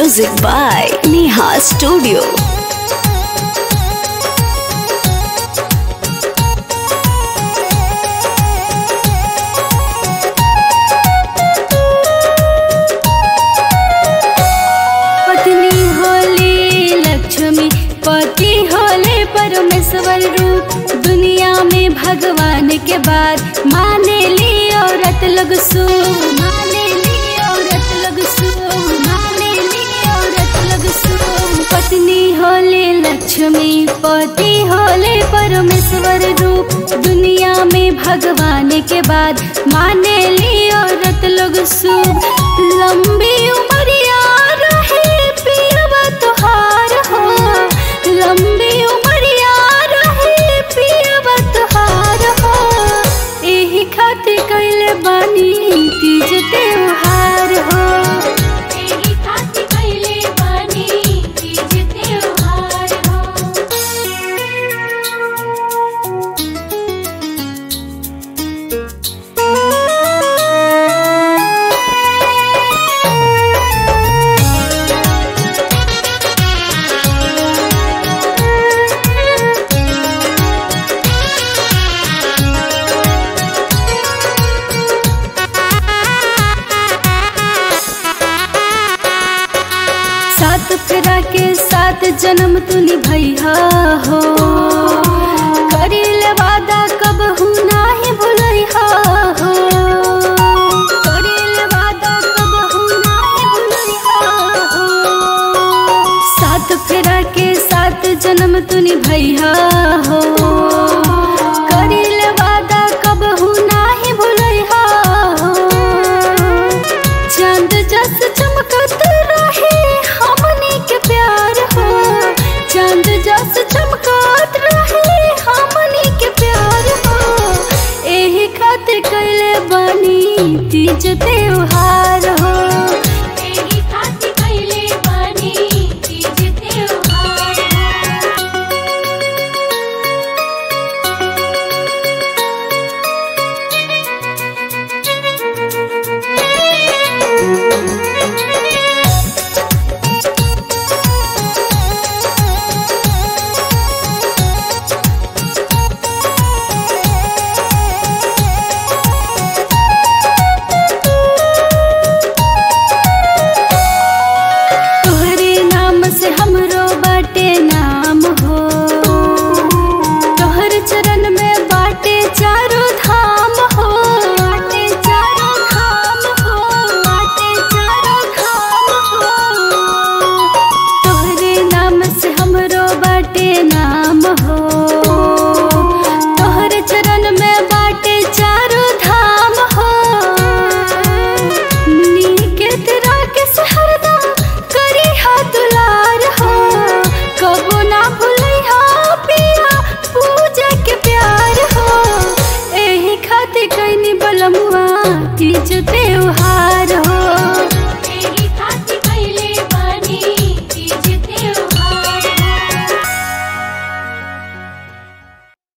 Music by Neha Studio. पत्नी होले लक्ष्मी पति होले परमेश्वर रूप दुनिया में भगवान के बाद माने ली औरत लोग सु माने ली औरत लोग सु माने ली औरत लोग सु पत्नी होले लक्ष्मी पति होले परमेश्वर रूप दुनिया में भगवान के बाद माने ली औरत लोग सु लंबी उमरिया रहे पियवा तुहार हो लंबी उमरिया रहे पियवा तुहार हो एही खातिर कैले बानी तीज त्योहार हो एही खातिर कैले बानी तीज त्योहार हो सात फेरा के सात जन्म तू निभैया हो करिल वादा कब हूँ नाही भुलैया हो करिल वादा कब हूँ नाही भुलैया हो सात फेरा के सात जन्म तू निभैया हो करिल वादा कब हूँ नाही भुलैया हो चांद जस चमकत रहे हमनी के प्यार हो चांद जस चमकत रहे हमनी के प्यार हो एही खातिर कैले बानी तीज त्योहार हो एही खातिर कैले बानी तीज त्योहार हो तोहरे नाम से हमरो बाटे नाम हो तोहर चरण में बाटे चारों धाम हो बाटे चारों धाम हो बाटे चारों धाम हो तोहरे नाम से हमरो बाटे नाम हो तोहर चरण में बाटे चारों धाम हो नीके तेरा के सहरदा करी हा दुलार हो कबो ना भूलई हा पिया पूजा के प्यार हो एही खातिर कैनी बलमुआ तीज त्योहार